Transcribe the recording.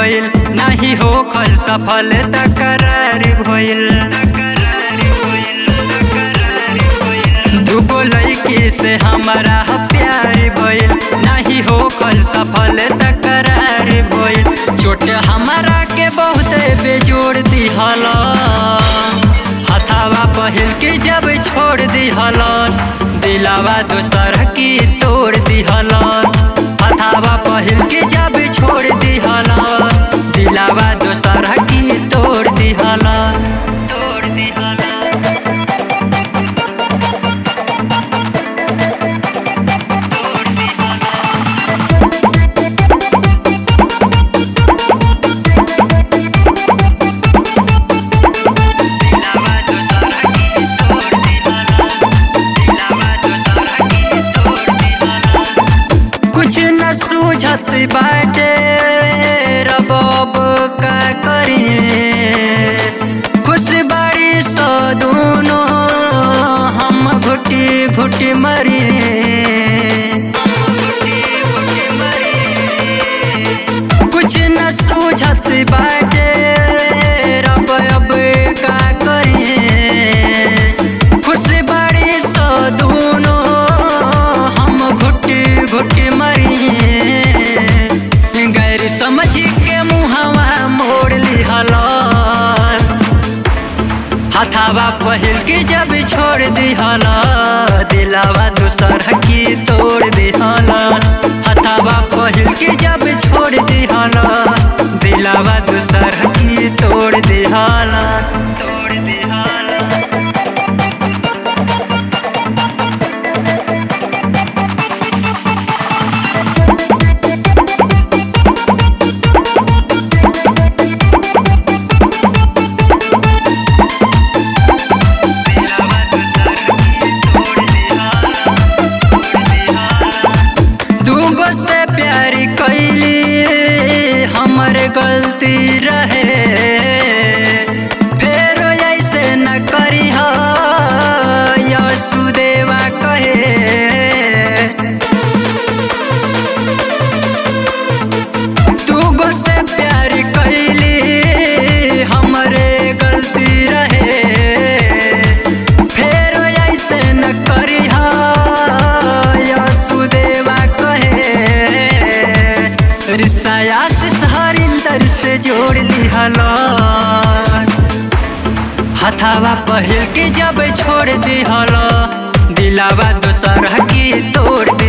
भइल नाही होखल सफल तकरार भइल दुगो लड़की से हमारा प्यार भइल नाही होखल सफल तकरार भइल चोट हमारा के बहुत बेजोड़ दिहल हथावा पहिल के जब छोड़ दिहल दिलावा दोसर की तोड़ दिहल हथावा पहिल के जब छोड़ दिहल दिलावा दोसर की तोड़ दिहल तोड़ दिहल कुछ न सूझत बाटे रबाब का करिए खुश बाड़ी सो दोनों हम घुटी घुटी मरिए कुछ न सूझत बाटे रब अब का करिए खुश बाड़ी सो दोनों हम घुटी घुटी मरिए गैर समझ के मुहवा मोड़ लिहल हथावा पहिल के जब छोड़ दिहल दिलावा दूसर की तोड़ दिहल हथावा पहिल के जब छोड़ दिहल दिलावा दूसर की तोड़ दिहल तोड़ दिहल दूगो से प्यारी कैली हमर गलती रहे फेर ऐसे न करी यशुदेवा कहे दूगो से प्यारी कैली हमरे गलती रहे फेर ऐसे न करी यशुदेवा कहे रिश्ता आशीष हरिंदर से जोड़ दिहल हथावा पहिल के जब छोड़ दिहल दिलावा दोसर की तोड़